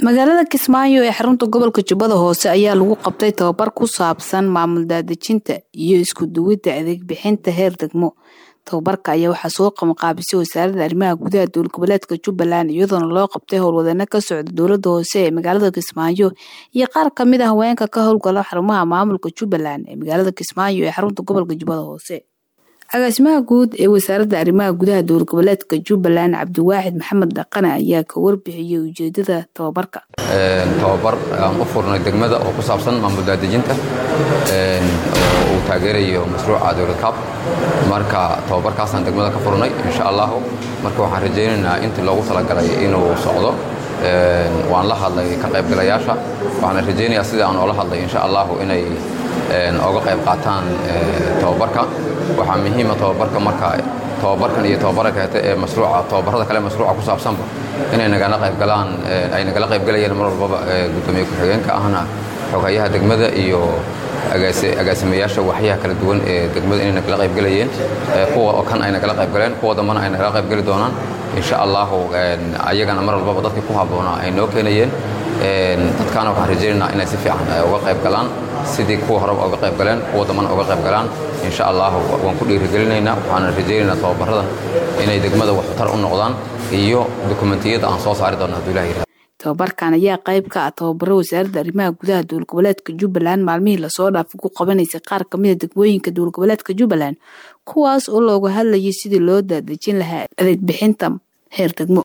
magaalada kismaayo ee xarunta gobolka jubbada hoose ayaa lagu qabtay tababar ku saabsan maamul daadejinta iyo isku duwidda adeeg bixinta heer degmo tababarka ayaa waxaa soo qabanqaabisay wasaaradda arrimaha gudaha dowlad goboleedka jubbaland iyadoona loo qabtay howlwadano ka socda dowladda hoose ee magaalada kismaayo iyo qaar kamid a haweenka ka howlgala xarumaha maamulka jubbaland ee magaalada kismaayo ee xarunta gobolka jubbada hoose agaasimaha guud ee wasaaradda arrimaha gudaha dowlad goboleedka jubbaland cabdiwaaxid maxamed dhaqane ayaa ka warbixiyey ujeedada tababarka tababar aan u furnay degmada oo ku saabsan maamul daadejinta oo uu taageerayo mashruuca dowlad kaab marka tababarkaasaan degmada ka furnay insha allahu marka waxaan rajaynaynaa intii loogu talagalay inuu socdo waan la hadlay ka qaybgalayaasha waxaana rajaynayaa sidii aan oola hadlay insha allahu inay oga qayb qaataan tababarka waxaa muhiima tababarka marka tababarkan iyo tababara kaleete ee mashruuca tababarada kale mashruuca ku saabsanba inay nagala qaybgalaan ay nagala qaybgalayeen mar walbaba gudoomiye ku-xigeenka ahna xogayaha degmada iyo agaasimayaasha waxyaha kala duwan ee degmada inay nagala qaybgalayeen kuwa oo kan ay nagala qaybgaleen kuwa dambana ay nagala qaybgali doonaan insha allahu ayagana mar walbaba dadkii ku habboonaa ay noo keenayeen dadkaana waxaan rajaynaynaa inay si fiican uga qayb galaan sidii kuwa horeba uga qayb galeen kuwa dambana uga qayb galaan insha allahu waan ku dhiirigelinaynaa waxaana rajaynaynaa tababaradan inay degmada waxtar u noqdaan iyo dokumentiyada aan soo saari doona hadduu ilaha yirahdo tababarkan ayaa qayb ka ah tababaro wasaaradda arrimaha gudaha dowlad goboleedka jubbaland maalmihii lasoo dhaafay ku qabanaysay qaar kamid a degmooyinka dowlad goboleedka jubbaland kuwaas oo looga hadlayay sidii loo daadejin lahaa adeeg bixinta heer degmo